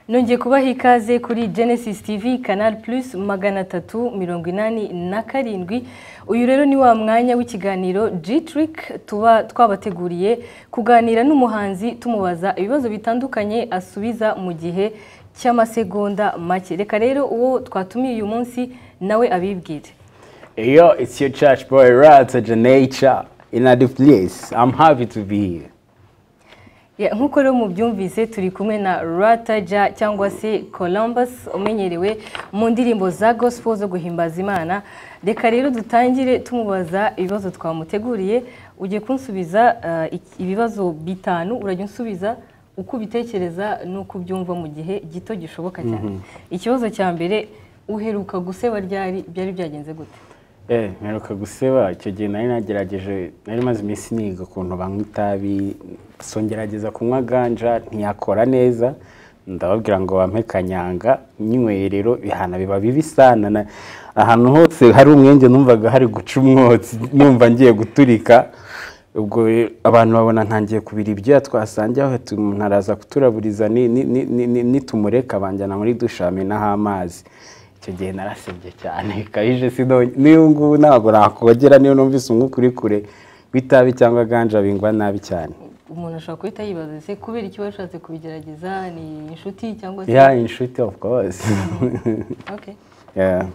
nongeye kubaha ikaze kuri Genesis TV Canal Plus magana atatu mirongo inani na karindwi uyu rero ni wa mwanya w'ikiganiro G-Trick tuba twabateguriye kuganira n'umuhanzi tumubaza ibibazo bitandukanye asubiza mu gihe cy'amasegonda make reka rero uwo twatumiye uyu munsi nawe abibwire Yo, it's your church boy, Rata Janature, in a place. I'm happy to be here. Ya, nk'uko rero mubyumvise turi kumwe na rataja cyangwa se columbus umenyerewe mu ndirimbo za gospel zo guhimbaza imana reka rero dutangire tumubaza ibibazo twamuteguriye ugiye kunsubiza eh, iki- ibibazo bitanu urajya unsubiza uko ubitekereza n'uko ubyumva mu gihe gito gishoboka cyane ikibazo cya mbere uheruka guseba ryari byari byagenze gute Eh, mperuka guseba icyo gihe nari nagerageje nari maze iminsi niga ukuntu banywa itabi songerageza kunywa ganja ntiyakora neza ndababwira ngo bampe kanyanga nyinyweye rero bihana biba bibi sana na- ahantu hose hari umwenge numvaga hari guca umwotsi numva ngiye guturika ubwo rero abantu babona ntangiye kubira ibyo twasangiye aho tu- umuntu araza kuturaburiza ni- ni- ni- ni- ni- nitumureka banjyana muri dushe bamenaho amazi icyo gihe narasebye cyane bikabije sino n'uyu ngubu ntabwo nakogera niyo numvise umwuka uri kure w'itabi cyangwa ganja bingwa nabi cyane umuntu ashobora guhita yibaza ese kubera iki washatse kubigerageza ni inshuti cyangwa se ya inshuti of course Okay. Yeah.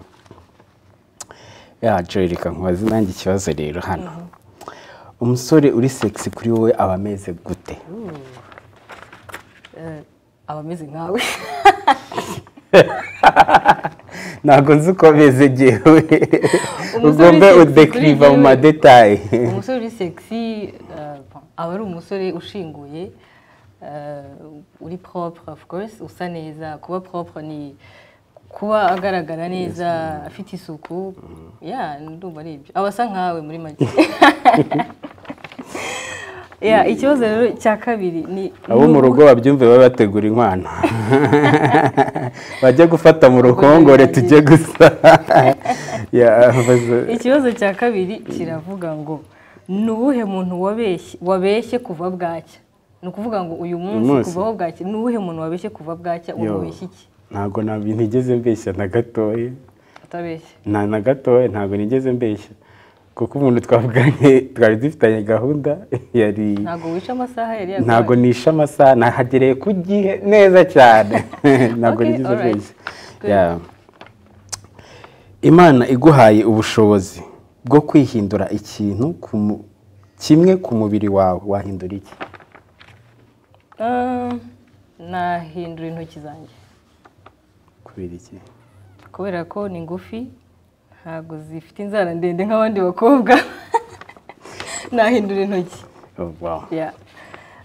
ya joy reka nkubaze nanjye ikibazo rero hano umusore uri sexy kuri wowe aba ameze gute Eh, aba ameze nkawe ntabwo nzi ukomeze jyewe Umusore ugombe sexy udekiriva kuri mu jyewe. madetaye umusore uri sexy eh, aba ari umusore ushinguye eh, uri propre of course usa neza kuba propre ni kuba agaragara neza afite isuku ya ndumva ari ibyo aba asa nkawe muri make ya ikibazo rero cya kabiri ni abo mu rugo babyumve babe bategura inkwano bajye gufata mu ruhongore tujye gusa Yeah, baza- ikibazo cya kabiri kiravuga ngo ni uwuhe muntu wabeshye wabeshye kuva bwacya ni ukuvuga ngo uyu munsi munsi. kuvaho bwacya ni uwuhe muntu wabeshye kuva bwacya Yo. umubeshya iki ntabwo na- ntigeze mbeshya na gatoya atabeshya nta na gatoya ntabwo nigeze mbeshya kuko umuntu twavuganye twari dufitanye gahunda yari ntabwo wica amasaha yari yaguhaye ntabwo nishe amasaha nahagereye ku gihe neza cyane ntabwo Okay, nigeze alright. mbeshya Yeah. imana iguhaye ubushobozi bwo kwihindura ikintu ku mu- kimwe ku mubiri wawe wahindura iki Ah, nahindura intoki zanjye kubera iki kubera ko ni ngufi ntabwo zifite inzara ndende nk'abandi bakobwa nahindura intoki Oh, wow. Ya.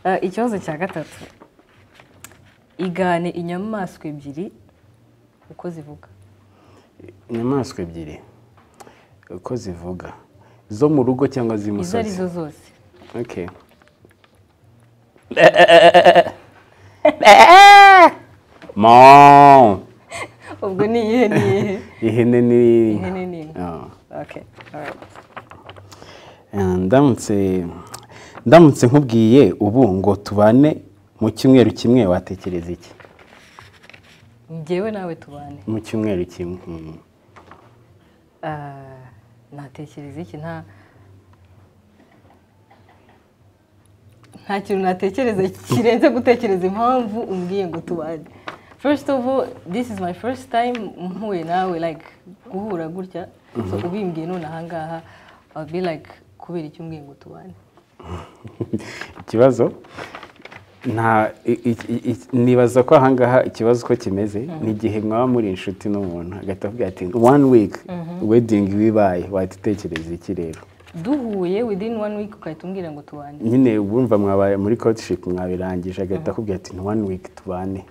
Eh, ikibazo cya gatatu igane inyamaswa ebyiri uko zivuga inyamaswa ebyiri uko zivuga zo mu rugo cyangwa izo ari z'imusozi zo zose Okay. Mo. ubwo ni iyihe ni iyihe Ihene ni Ihene ni inka. Ah. Okay, alright. Ah, Ndamutse ndamutse nkubwiye ubu ngo tubane mu cyumweru kimwe watekereza iki? njyewe nawe tubane Mu cyumweru kimwe. Mm. Ah, natekereza iki nta nta kintu natekereza kirenze gutekereza impamvu umbwiye ngo tubane first of all this is my first time mpuye nawe like guhura gutya so ubimbwiye none ahangaha I'll be like kubera icyo umbwiye ngo tubane ikibazo nta i- i- i- nibaza ko ahangaha ikibazo uko kimeze ni igihe mwaba muri inshuti n'umuntu hagati avuga ati one week wedding bibaye watutekereza iki rero duhuye within one week ugahita umbwira ngo tubane nyine wumva mwabaye muri courtship mwabirangije agahita akubwira ati ni one week tubane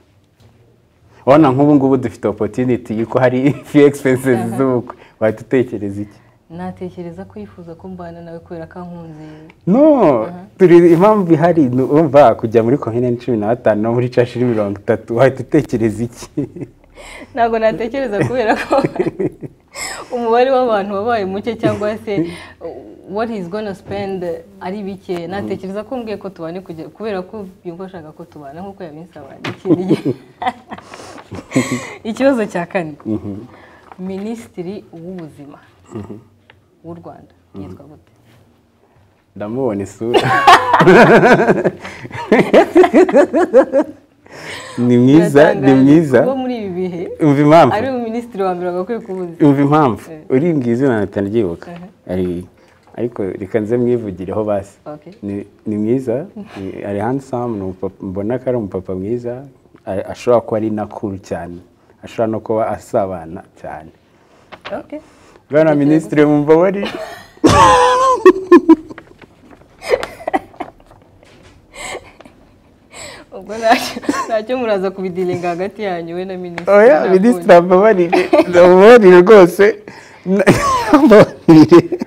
urabona nk'ubu ngubu dufite opportunity y'uko hari few expenses z'ubukwe wahita utekereza iki natekereza ko yifuza ko mbana nawe kubera ko ankunze no turi impamvu ihari ni urumva kujya muri komine cumi na batanu no muri cashi mirongo itatu wahita utekereza iki ntabwo natekereza kubera ko umubare w'abantu wabaye muke cyangwa se what is gonna spend ari bike natekereza ko mbwiye ko tubane kujya kubera ko yumva ashaka ko tubana nk'uko yabinsaba n'ikindi gihe ikibazo cya kane minisitiri w'ubuzima w'u rwanda yitwa gute ndamubona isura ni mwiza ni Biratangaje mwiza kuba muri ibi bihe umva impamvu ari minisitiri wa mbere wagakwiye kubuza umva impamvu Eh. urimbwiye izina natana ryibuka Aha. ariko reka nze mwivugireho basi Okay. Ni- ni mwiza ni- ari handsome ni umupapa- mbona ko ari umupapa mwiza a- ashobora kuba ari nakuru cyane ashobora no kuba asabana cyane Okay. bwana minisitiri wumva wari ubwo ntacyo ntacyo muraza kubidiringa hagati yanyu we na minisitiri oya ntabwo- minisitiri ambabarire ndamubabarire rwose Na- ambabarire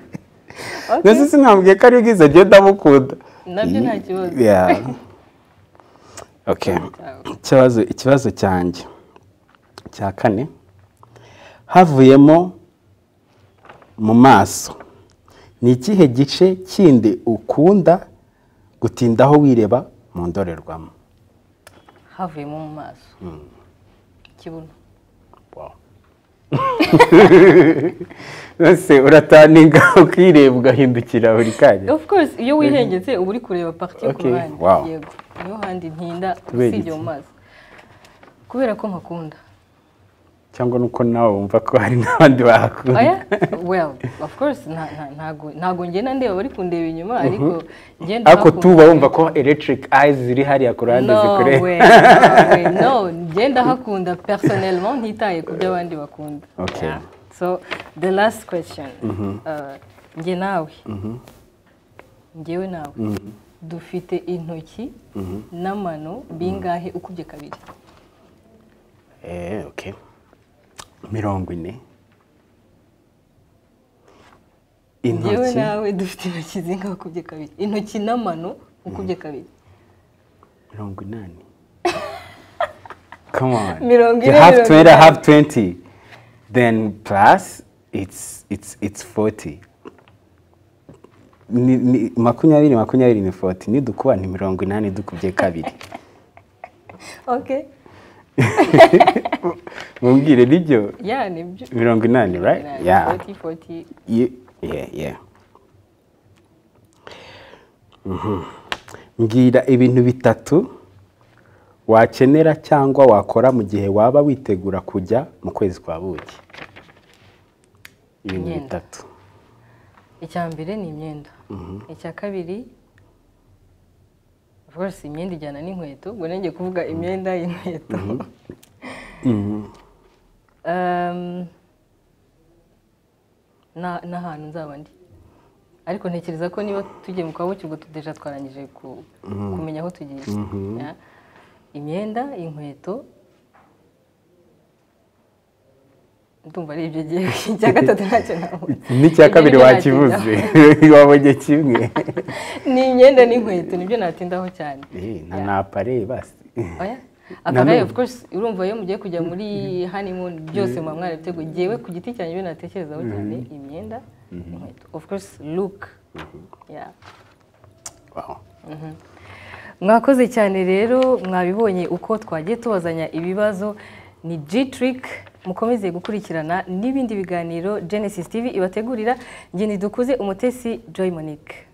Okay. nasi sinambwiye ko ari bwiza agenda ndamukunda nabyo nta kibazo Yeah. Okay. ikibazo ikibazo cyanjye cya kane havuyemo mu maso ni ikihe gice kindi ukunda gutindaho wireba mu ndorerwamo havuyemo mu maso ikibuno ese urataninga ukireba ugahindukira buri kanya of course iyo wihengetse uba uri kureba parike ku Okay, ruhande wow. yego niyo handi ntinda Kubera usibye iki? mu maso kubera ko mpakunda cyangwa nuko nawe wumva ko hari n'abandi bahakunda oya well of course nta- nta- ntago ntago ngenda ndeba bari kundeba inyuma ariko ngenda ariko tuba wumva ko electric eyes ziri hariya ku ruhande no zikureba way, no way, no ngenda hakunda personnellement ntitaye ku byo abandi bakunda Okay. Yeah. so the last question Uh, njye nawe njyewe nawe dufite intoki n'amano bingahe ukubye kabiri Eh, okay. mirongo ine njyewe intoki nawe dufite intoki zingahe ukubye kabiri intoki n'amano ukubye kabiri mirongo inani Come on. Mirongo you ine, have mirongo 20, I inani. have 20. Then plus, it's, it's, it's 40. Ni, ni, makumyabiri makumyabiri ni 40. Nidukuba ni mirongo inani dukubye kabiri. okay Mumbwire nibyo yeah nibyo mirongo inani, right? Yeah. 40 40 Ye- yeah, yeah. Mhm. mbwira ibintu bitatu wakenera cyangwa wakora mu gihe waba witegura kujya mu kwezi kwa buki ibintu Imyenda. bitatu icya mbere ni imyenda icya kabiri rwose imyenda ijyana n'inkweto ubwo nanjye kuvuga imyenda y'inkweto Um, na- n'ahantu nzaba ndi ariko ntekereza ko niba tugiye mu kabuki ubwo tudeja twarangije ku- kumenya aho tugiye Yeah. imyenda inkweto ndumva ari ibyo gihe icya gatatu ntacyo nabona n'icya Ibyo kabiri nibyo wakibuze wabonye kimwe ni imyenda n'inkweto nibyo natindaho cyane Eh, nta napare basi oya Na akagare none- of course urumva iyo mugiye kujya muri honeymoon byose muba mwarabiteguye ngewe ku giti cyanjye ibyo natekerezaho cyane imyenda inkweto of course look yeah Wow. mwakoze cyane rero mwabibonye uko twagiye tubazanya ibibazo ni g trick mukomeze gukurikirana n'ibindi biganiro genesis tv ibategurira ngeni dukuze umutesi joy monique